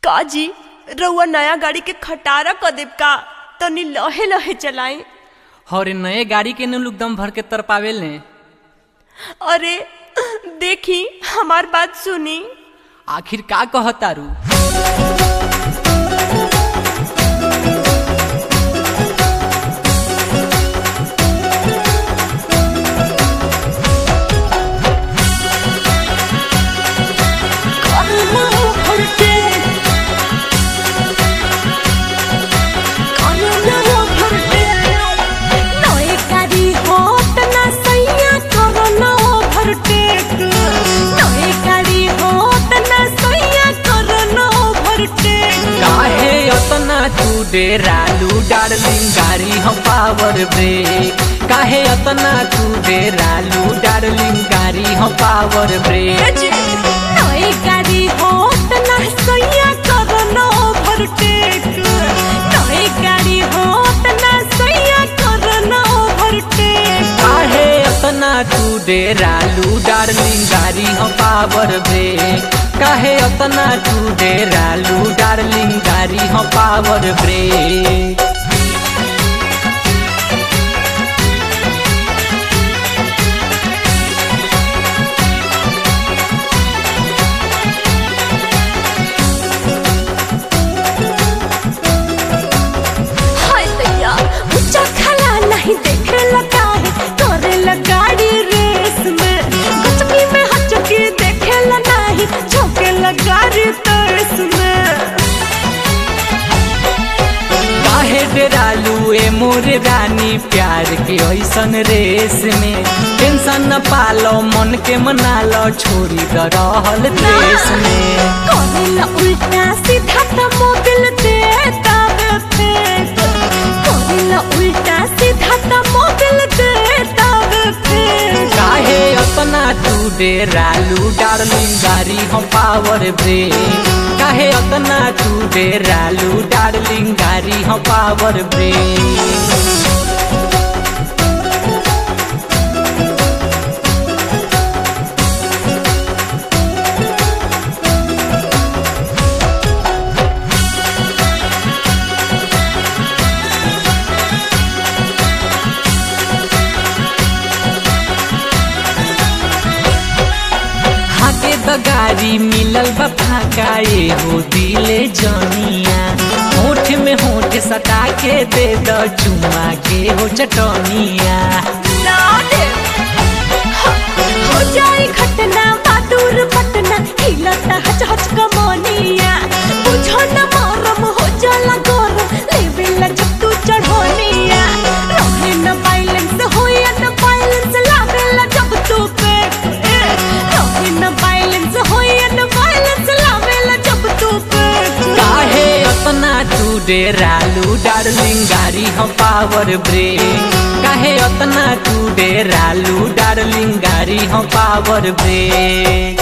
का जी रउआ नया गाड़ी के खटारा क देब का तनी लहे लहे चलाई और नए गाड़ी के नु लोग दम भर के तर पावेल ने अरे देखी हमार बात सुनी आखिर का कहतारू काहे अतना तू डेरालू डार्लिंग गाड़ी हम पावर ब्रेक काहे अतना तू डेरालू डार्लिंग गाड़ी हम पावर ब्रेक काहे अतना तू डेरालू डार्लिंग गाड़ी हम पावर ब्रेक काहे अतना तू डेरालू डार्लिंग गाड़ी हम पावर ब्रेक हाय दैया ऊंचा खला नहीं देखे लगा है करे गाड़ी रेस में गचकी में हचकी देखे ला नहीं झोंके गाड़ी तरस में काहे डेरालू ए मोर रानी प्यार के ऐसन रेस में टेंशन न पालो मन के मना लो छोड़ी द रहल देश में करेला उल्टा सीधा त मोबिल देता वे फेंक करेला उल्टा सीधा त मोबिल देता वे फेंक काहे अपना तू डेरालू डार्लिंग गाड़ी हम पावर ब्रेक काहे अपना तू डेरालू डार्लिंग गाड़ी हम पावर ब्रेक हाके द गाड़ी मिलल बा फाका ए हो दिले जनिया होठ में होठ सटा के दे द चुमा के हो चटनिया ना दे हो जाए घटना बहादुर पटना हिलता हच हच कमनिया बुझो न मरम हो जाला गरम लेवेला जब तू चढ़ोनिया रहे न बैलेंस होया न बैलेंस लावेला जब तू पे रहे न बैलेंस होया न बैलेंस लावेला जब तू पे काहे अपना तू डेरालू डार्लिंग गाड़ी हम पावर ब्रेक काहे अपना तू डेरालू डार्लिंग गाड़ी हम पावर ब्रेक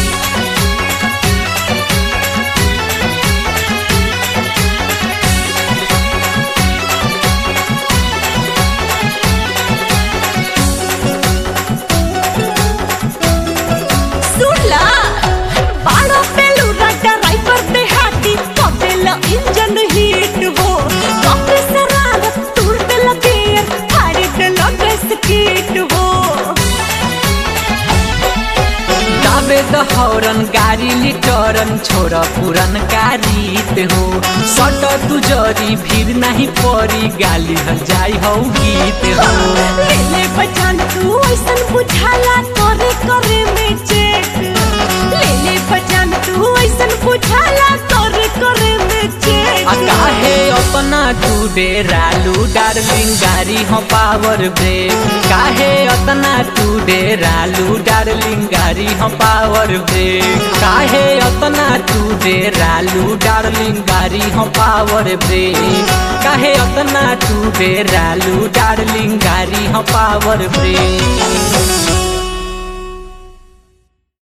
सुनला बाड़ा पेलू राजा राइपर पे हाथी कपेला इंजन हीट हो कपे सरारत टूर पे लगे फाड़ी पे लगे स्कीट हो दाबे द हौरन गाड़ी लिटरन छोड़ पुरन का रीत हो सट तू जरी भीड़ नहीं पड़ी गाली हल जाई हो गीत हो ले ले बचान तू ऐसन बुझाला करे करे में चेक ले ले बचान तू ऐसन बुझाला करे करे में चेक आ काहे अपना तू डेरालू डार्लिंग गाड़ी हम पावर ब्रेक काहे अपना तू डेरालू डार्लिंग गाड़ी हम पावर ब्रेक काहे अपना तू डेरालू डार्लिंग गाड़ी हम पावर ब्रेक काहे अपना तू डेरालू डार्लिंग गाड़ी हम पावर ब्रेक